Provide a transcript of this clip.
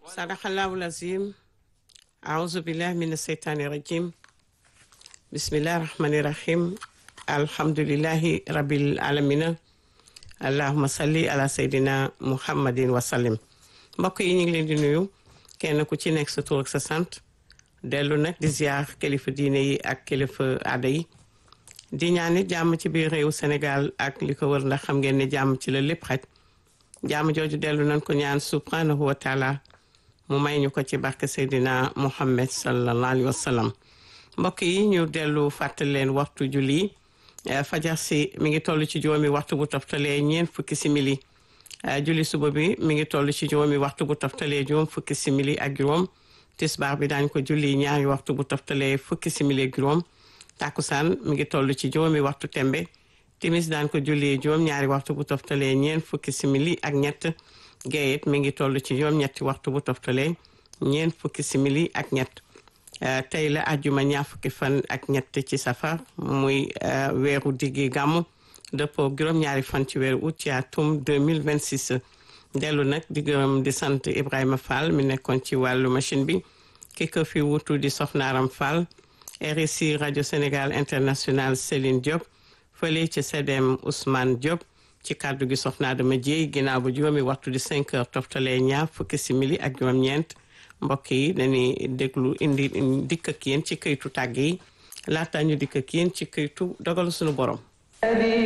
sadaqallahu lazim aouzu billahi min asheytaani rajim bismillahi rahmani rahim alhamdulillahi rabbil alamina allahuma salli ala seydina muhammadin wasallim mbokk yi ñu ngi leen di nuyu kenn ku ci nekk sa tur ak sa sant dellu nag di ziar kilifa diine yi ak kilifa aada yi di ñaanit jàmm ci biir réew Sénégal ak li ko wër ndax xam ngeen ne jàmm ci la lépp xaj jàmm jooju dellu nañ ko ñaan subhanahu wa taala mu may ñu ko ci barke Seydina Muhammad sallallahu alayhi wa sallam mbokk yi ñu dellu fàttali leen waxtu julli fajar si mi ngi toll ci juróomi waxtu bu toftalee ñeent fukki simili julli suba bi mi ngi toll ci juróomi waxtu bu toftalee juróom fukki simili ak juróom tisbaar bi daañ ko julli ñaari waxtu bu toftalee fukki simili ak juróom takkusaan mi ngi toll ci juróomi waxtu tembe timis daan ko julli juróom ñaari waxtu bu toftalee ñeent fukki simili ak ñett géeyit mi ngi toll ci juróom ñetti waxtu bu toftalee ñeent fukki simili ak ñett tey la ajjuma ñaar fukki fan ak ñett ci safar muy weeru diggi gàmmu dëppoo juróom-ñaari fan ci weeru août ci atum 2026 dellu nag di gërëm di sant Ibrahima Fall mi nekkoon ci wàllu machine bi ki ko fi wutu di Soxnaaram Fall RSI rajo Sénégal international Céline Diop fële ci CDM Ousmane Diop ci kàddu gi soxna dama jéey ginnaaw ba juróomi waxtu di 5 heures toftalee ñaar fukki simili ak juróom-ñeent mbokk yi dañuy déglu indi dikk ak yéen ci këytu tàgg yi laata ñu dikk ak yéen ci këytu dogalu suñu borom.